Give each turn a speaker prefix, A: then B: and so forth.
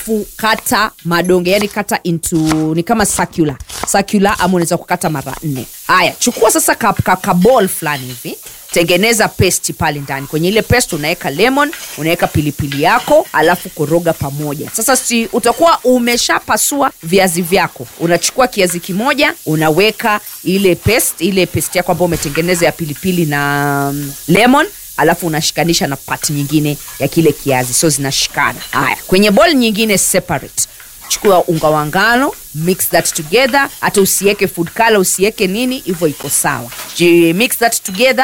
A: Fu- kata madonge yani kata into ni kama circular circular ama unaweza kukata mara nne haya chukua sasa ka, ka, ka ball fulani hivi tengeneza pesti pale ndani kwenye ile pest unaweka lemon unaweka pilipili yako alafu koroga pamoja sasa si utakuwa umeshapasua viazi vyako unachukua kiazi kimoja unaweka ile pest ile pest yako ambayo umetengeneza ya pilipili na mm, lemon alafu unashikanisha na pat nyingine ya kile kiazi so zinashikana haya kwenye bol nyingine separate chukua unga wa ngano mix that together hata usiweke food color usiweke nini hivyo iko sawa Ji- mix that together